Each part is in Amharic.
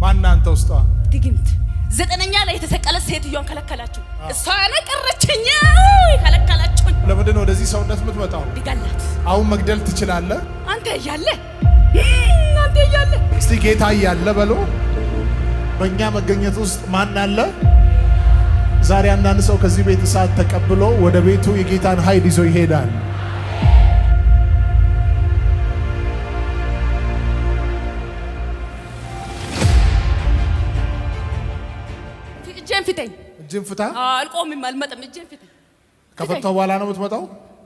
ማን አንተ ውስጧ ድግምት ዘጠነኛ ላይ የተሰቀለ ሴትዮን ከለከላችሁ። እሷ ነው ቀረችኝ፣ ከለከላችሁኝ። ለምንድን ነው ወደዚህ ሰውነት የምትመጣው? ሊገላት አሁን መግደል ትችላለህ? አንተ እያለ አንተ እያለ እስቲ ጌታ እያለ በሎ በእኛ መገኘት ውስጥ ማን አለ? ዛሬ አንዳንድ ሰው ከዚህ ቤት እሳት ተቀብሎ ወደ ቤቱ የጌታን ኃይል ይዞ ይሄዳል። እጄን ፍተኝ። እጅን ፍታ። አልቆምም፣ አልመጣም። እጄን ፍተኝ። ከፈታው በኋላ ነው የምትመጣው።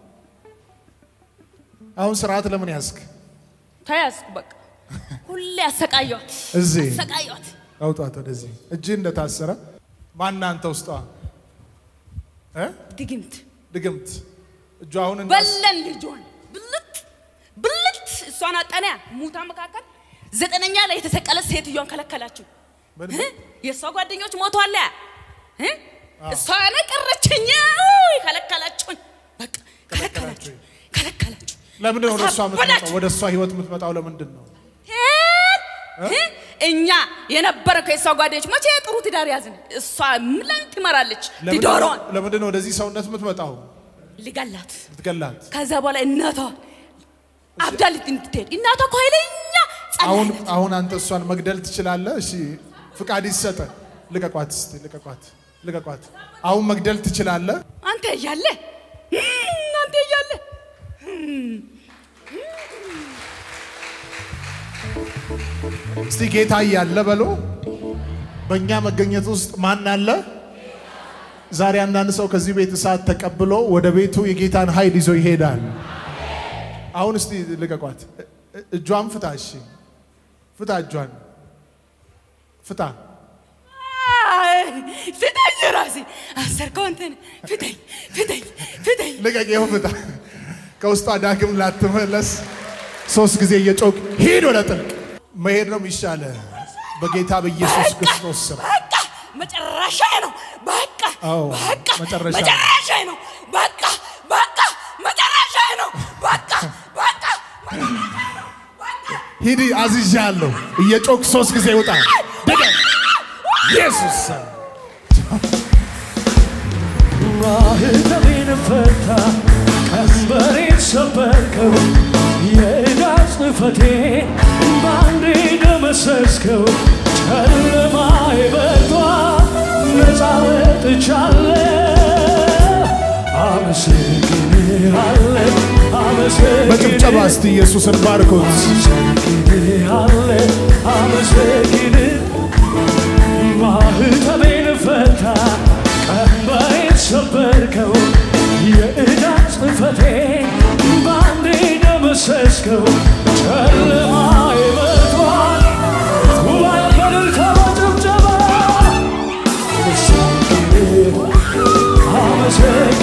አሁን ስርዓት ለምን ያዝክ? ተያዝኩ። በቃ ሁሌ አሰቃየዋት፣ እዚህ አሰቃየዋት። አውጣት ወደዚህ። እጅ እንደታሰረ ማን አንተ ውስጧ እ? ድግምት ድግምት እጇ አሁን እንዳስ- በለን ልጇን ብልት ብልት እሷን አጠነያ ሙታ መካከል ዘጠነኛ ላይ የተሰቀለ ሴትዮን ከለከላችሁ። ምን- እ? የእሷ ጓደኞች ሞቷል። እ? እሷ ነው ቀረችኝ፣ ከለከላችሁኝ። በቃ ከለከላችሁ፣ ከለከላችሁ። ለምንድን ነው ወደ እሷ የምትመጣው? አሳበዳችሁ። ወደ እሷ ህይወት የምትመጣው ለምንድን ነው? እ? እኛ የነበረ ከእሷ ጓደኞች መቼ ጥሩ ትዳር ያዝን። እሷ ምን ትመራለች? ለምንድን ትዳሯን ነው- ለምንድን ነው ወደዚህ ሰውነት የምትመጣው? ሊገላት ልትገላት ከዛ በኋላ እናቷ አብዳ እንድትሄድ እናቷ እኮ ኃይለኛ አሁን ጸናለች። አሁን አንተ እሷን መግደል ትችላለህ? እሺ ፍቃድ ይሰጠ። ልቀቋት እስቲ ልቀቋት፣ ልቀቋት። አሁን መግደል ትችላለህ? አንተ እያለ አንተ እያለ እስቲ ጌታ እያለ በሎ በእኛ መገኘት ውስጥ ማን አለ? ዛሬ አንዳንድ ሰው ከዚህ ቤት እሳት ተቀብሎ ወደ ቤቱ የጌታን ኃይል ይዞ ይሄዳል። አሁን እስቲ ልቀቋት። እ- እ- እጇን ፍታ። እሺ ፍታ፣ እጇን ፍታ። ፍተኝ፣ ራሴ አሰርከው። አንተን ፍተኝ፣ ፍተኝ፣ ፍተኝ። ልቀቅ፣ ይኸው ፍታ። ከውስጧ ዳግም ላትመለስ ሶስት ጊዜ እየጮክ ሂድ ወደ ጥልቅ መሄድ ነው የሚሻለ በጌታ በኢየሱስ ክርስቶስ ስም። በቃ መጨረሻ ነው። በቃ አዎ፣ በቃ መጨረሻ። መጨረሻ ነው። በቃ በቃ መጨረሻ ነው። በቃ በቃ ሂድ አዝዣለሁ። እየጮክ ሶስት ጊዜ ውጣ። ድገም። ኢየሱስ ስም ማህተቤን ፈታ ቀንበሬን ሰበርከው የዕዳ ጽሕፈቴን በአንዴ ደመሰስከው ጨለማዬ በርቷል ነፃ ወጥቻለሁ አመሰግንሃለሁ በጭብጨባ አመሰግንሃለሁ እስቲ ኢየሱስን ባርኩት። አመሰግንሃለሁ አመሰግንህ ማህተቤን ፈታ ቀንበሬን ሰበርከው የዕዳ ጽሕፈቴን በአንዴ ደመሰስከው ጨለማዬ በርቷል ጉባኤ በእልልታ በጭብጨባ አመሰግንህ አመሰግንህ